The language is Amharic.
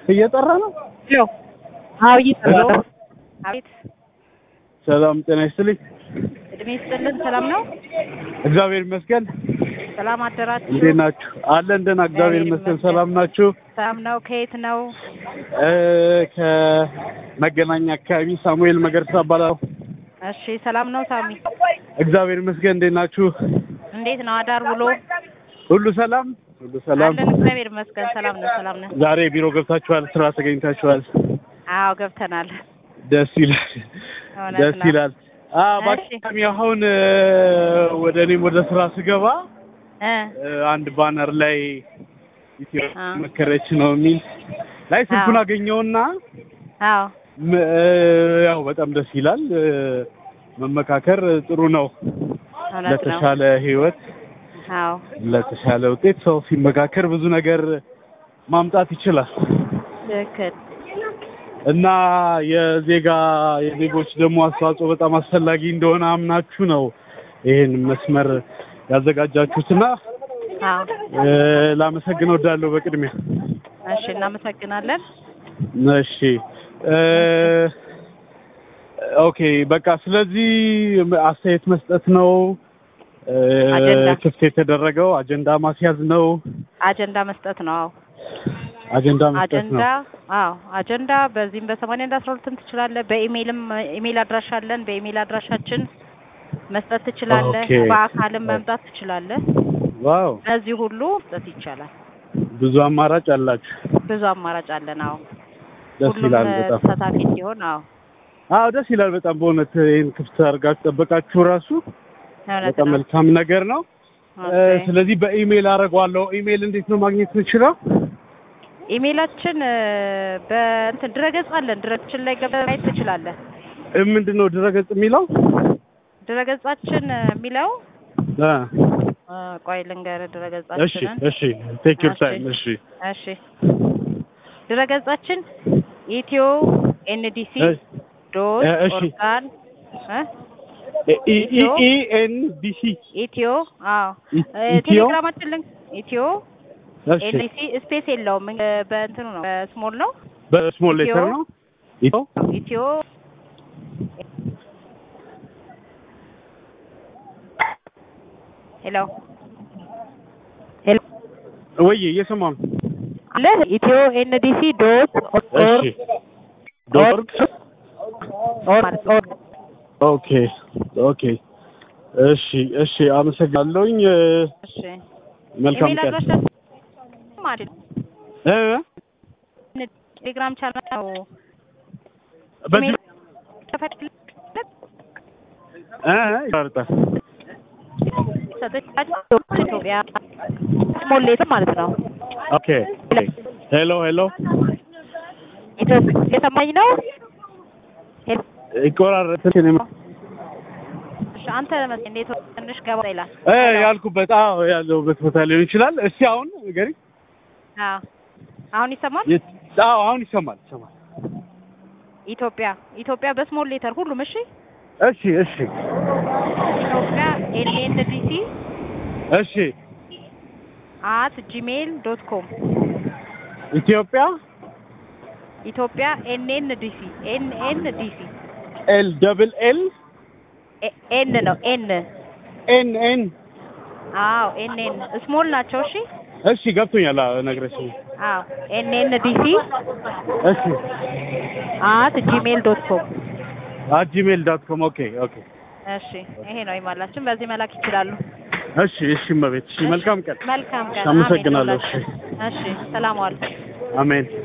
እየጠራ ነው። ሄሎ አዎ እየጠራ ሄሎ ነው። አቤት ሰላም ጤና ይስጥልኝ። እድሜ ይስጥልን። ሰላም ነው? እግዚአብሔር ይመስገን። ሰላም አደራችሁ? እንዴት ናችሁ? አለን ደህና፣ እግዚአብሔር ይመስገን። ሰላም ናችሁ? ሰላም ነው። ከየት ነው? እ ከመገናኛ አካባቢ ሳሙኤል መገርሳ እባላለሁ። እሺ ሰላም ነው ሳሚ? እግዚአብሔር ይመስገን። እንዴት ናችሁ? እንዴት ነው አዳር ውሎ? ሁሉ ሰላም፣ ሁሉ ሰላም። አለን እግዚአብሔር ይመስገን። ሰላም ነው። ሰላም ነው። ዛሬ ቢሮ ገብታችኋል? ስራ ተገኝታችኋል? አዎ ገብተናል። ደስ ይላል፣ እውነት ደስ ነው። ይላል። አዎ እሺ። በአጋጣሚ አሁን እ ወደ እኔም ወደ ስራ ስገባ እ እ አንድ ባነር ላይ ኢትዮ አ መከረች ነው የሚል ላይ ስልኩን አዎ። አገኘውና አዎ ም- እ ያው በጣም ደስ ይላል። እ መመካከር ጥሩ ነው እውነት ነው። ለተሻለ ህይወት፣ አዎ ለተሻለ ውጤት ሰው ሲመካከር ብዙ ነገር ማምጣት ይችላል ትክክል። እና የዜጋ የዜጎች ደግሞ አስተዋጽኦ በጣም አስፈላጊ እንደሆነ አምናችሁ ነው ይሄን መስመር ያዘጋጃችሁትና አዎ እ ላመሰግን እወዳለሁ በቅድሚያ። እሺ እናመሰግናለን። እሺ እ ኦኬ በቃ ስለዚህ አስተያየት መስጠት ነው እ አጀንዳ። ክፍት የተደረገው አጀንዳ ማስያዝ ነው። አጀንዳ መስጠት ነው። አዎ አጀንዳ መስጠት አጀንዳ ነው። አዎ አጀንዳ በዚህም በሰማንያ አንድ አስራ ሁለትም ትችላለህ። በኢሜይልም ኢሜይል አድራሻ አለን። በኢሜይል አድራሻችን መስጠት ትችላለህ። ኦኬ። በአካልም መምጣት ትችላለህ። ዋው እነዚህ ሁሉ መስጠት ይቻላል። ብዙ አማራጭ አላችሁ። ብዙ አማራጭ አለን። አዎ ደስ ሁሉም ይላል እ፣ በጣም። ተሳታፊ እንዲሆን አዎ አዎ ደስ ይላል በጣም በእውነት ይህን ክፍት አድርጋችሁ ጠበቃችሁ ራሱ እውነት በጣም ነው። መልካም ነገር ነው። እ፣ ኦኬ። ስለዚህ በኢሜይል አደርገዋለሁ። ኢሜይል እንዴት ነው ማግኘት የምችለው? ኢሜይላችን እ፣ በእንትን ድረገጽ አለን። ድረገጻችን ላይ ገብተህ ማየት ትችላለህ። እ፣ ምንድን ነው ድረገጽ የሚለው? ድረገጻችን እ፣ የሚለው እ፣ እ፣ ቆይ ልንገርህ እሺ ድረገጻችንን እሺ ቴክ ዩር እሺ። ታይም እሺ እሺ ድረገጻችን ኢትዮ ኤንዲሲ እ፣ ዶት እ፣ እሺ። ኦርጋን እ? ኢ ኢ ኢ ኤን ዲ ሲ ኢትዮ አዎ ኢ- እ፣ ኢትዮ ቴሌግራማችን ልንክ ኢትዮ እሺ ኤንዲሲ ስፔስ የለውም እ፣ በእንትኑ ነው በስሞል ነው በስሞል ኢትዮ ሌተር ነው ኢትዮ ኢትዮ ሄሎ ሄሎ ወይ እየሰማሁ ነው። አለ ኢትዮ ኤንዲሲ ዶት ኦር እሺ ዶርግ ኦር ማለት ኦር ኦኬ ኦኬ እሺ እሺ አመሰግናለሁኝ። እ፣ እሺ መልካም ኢሜል ቀን አድራሻ ማለት እ ቴሌግራም ቻናል ነው። በዚህ ኢሜል ተፈትለት እ ይቆርጣል። ሰጥቻቸው ኢትዮጵያ ስሞል ሌተር ማለት ነው። ኦኬ ሄሎ ሄሎ ኢትዮጵያ የሰማኝ ነው። ሄሎ፣ ይቆራረጥ እሺ፣ አንተ መሰለኝ እንዴት ትንሽ ገባ ይላል። እ ያልኩበት አዎ ያለሁበት ቦታ ሊሆን ይችላል። እስኪ አሁን ገሪ አዎ አሁን ይሰማል። አዎ አሁን ይሰማል ይሰማል። ኢትዮጵያ ኢትዮጵያ በስሞል ሌተር ሁሉም። እሺ እሺ እሺ ኢትዮጵያ ኤንኤንዲሲ እሺ አት ጂሜል ዶት ኮም ኢትዮጵያ ኢትዮጵያ ኤንኤንዲሲ ኤንኤንዲሲ ኤል ደብል ኤል ኤን ነው ኤን ኤን ኤን አዎ ኤንኤን ስሞል ናቸው። እሺ እሺ ገብቶኛል። አዎ ነግረሽኝ። አዎ ኤንኤንዲሲ እሺ አት ጂሜል ዶት ኮም አት ጂሜል ዶት ኮም ኦኬ ኦኬ እሺ ይሄ ነው ኢሜላችን። በዚህ መላክ ይችላሉ። እሺ እሺ እመቤት እሺ መልካም ቀን መልካም ቀን። አመሰግናለሁ። አሜን። እሺ ሰላም ዋል። አሜን